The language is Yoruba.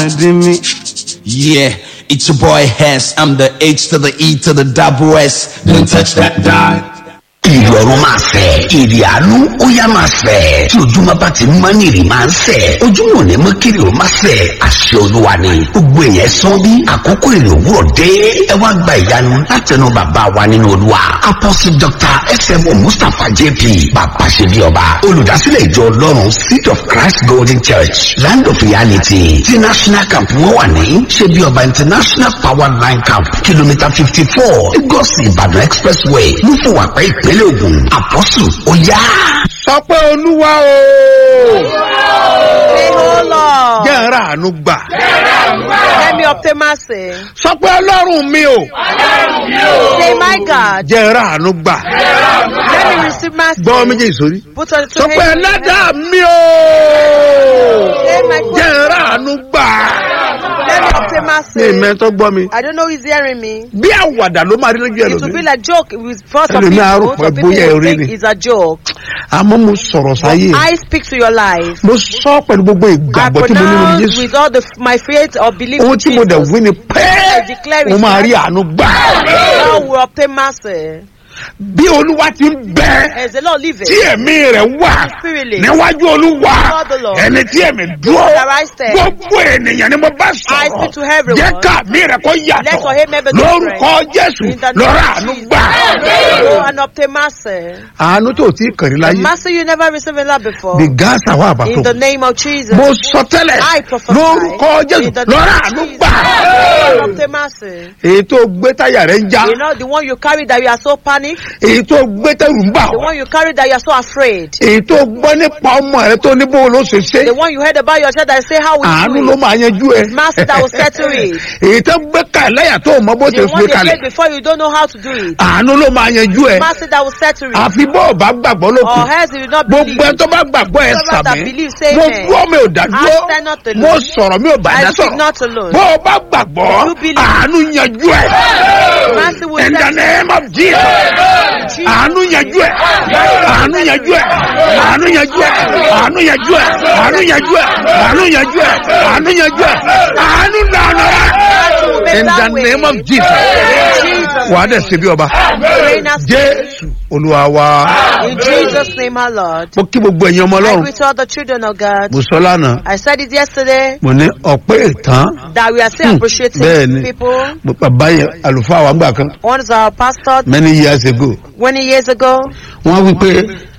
me. Yeah, it's your boy Hess. I'm the H to the E to the double S. Don't touch that dot. ìrì ọ̀run máa fẹ̀ ìrì àánú ó yá máa fẹ̀ tí ojúmọ́ bá ti mọ́ ní ìrì máa ń fẹ̀ ojúmọ́ ò ní mọ́ kiri ó máa fẹ̀ àṣẹ olúwa ni gbogbo èèyàn sán bí àkókò ìrì òwúrọ̀ dé ẹ wá gba ìyanu látẹnu bàbá wa nínú olúwa apostle dr smo mustapha jp bàbá ṣe bí ọba olùdásílẹ̀ ìjọ ọlọ́run seed of christ golden church land of reality tí national camp wọn wà ní ṣe bí ọba international power line camp kìlómítà fifty four lagos ìbàdàn expressway lúfọwàpẹ́ ìpínlẹ̀ ògùn àpọ́sù ó yá. sọ pé olúwa o Say, oh Lord, jẹ́ ń ra àánú gbà let me obtain mercy. sọ pé ọlọ́run mi o Say, my God, jẹ́ ń ra àánú gbà let me receive mercy. gbọ́ méjèèjì sórí Put on the sọ two pé hands. ẹlẹ́dàá mi o Say, my jẹ́ ń God, ra àánú gbà let me obtain ní mercy. ìmẹ́tọ́ gbọ́ mi I don't know who's hearing me. bí àwàdà ló máa rí lójú It will be ẹlòmí like joke with first of Ẹlòmíì á rò people. pé Some people bóyá will eré think ni. it's a joke. àmọ́ mo sọ̀rọ̀ sáyé I speak to your life. mo sọ pẹ̀lú gbogbo I ìgbàgbọ́ tí mo ní lórí pronounce jésù with all the my faith or belief ohun in tí mo dẹ̀ Jesus. wí ni pé I declare it mo máa now. rí àánú gbà God will obtain mercy. bí olúwa ti ń bẹ As the Lord liveth. tí ẹ̀mí rẹ̀ wà Spirit lives. níwájú olúwa Before the Lord. ẹni tí ẹ̀mí dúró That I stand. gbogbo ènìyàn ni mo bá I sọ̀rọ̀ speak to everyone. jẹ́ ká mi rẹ̀ kó Let yàtọ̀ your amen be lórúkọ jésù In the name lọ́rọ̀ of àánú Jesus. gbà. Go and obtain mercy. àánú tó ti kàn rí The láyé mercy you never received in love before. bí gáàsà wà bàtò In the name of Jesus. mo sọ tẹ́lẹ̀ I prophesy. lórúkọ jésù In the lọ́rọ̀ name àánú of Jesus. gbà. Go and obtain mercy. èyí tó gbé táyà rẹ̀ ń já You know the one you carry that you are so panicked. èyí tó gbé tẹ̀rù ń bà The ọ́ one you carry that you are so afraid. èyí tó gbọ́ nípa ọmọ rẹ tó ní bó ló ṣe ṣe The one you heard about yourself that say how we àánú do ló it. máa yanjú ẹ Mercy that will settle it. èyí tó gbé ká ẹlẹ́yà tó mọ bó ṣe The gbé one you kalẹ̀ prayed before you don't know how to do it. àánú ló máa yanjú ẹ Mercy that will settle it. àfi bó o bá gbàgbọ́ ló kù Or else you will not gbogbo believe. ẹ tó bá gbàgbọ́ ẹ Whoever that sàmì believes, say mo amen. dúró mi ò dá dúró I stand not alone. mo sọ̀rọ̀ mi ò bá I dá speak sọ̀rọ̀ not alone. bó o bá gbàgbọ́ You believe. àánú yanjú ẹ Mercy will in the settle name of Jesus àánú yanjú ẹ àánú yanjú ẹ àánú yanjú ẹ àánú yanjú ẹ àánú yanjú ẹ àánú yanjú ẹ àánú yanjú ẹ àánú lànà in the name of Jesus wàá dẹ̀ ṣe bí ọba Reign as jésù olúwa wa In Jesus' name, our Lord. mo kí gbogbo ẹ̀yin ọmọ I ọlọ́run greet all the children of God. mo sọ lánàá I said it yesterday mo ní ọ̀pẹ́ ìtàn that we are still Hmm, appreciating bẹ́ẹ̀ni. people. mo bàbá yẹn àlùfáà wa ń gbà kan One is our pastor many years ago many years ago. wọ́n wí pé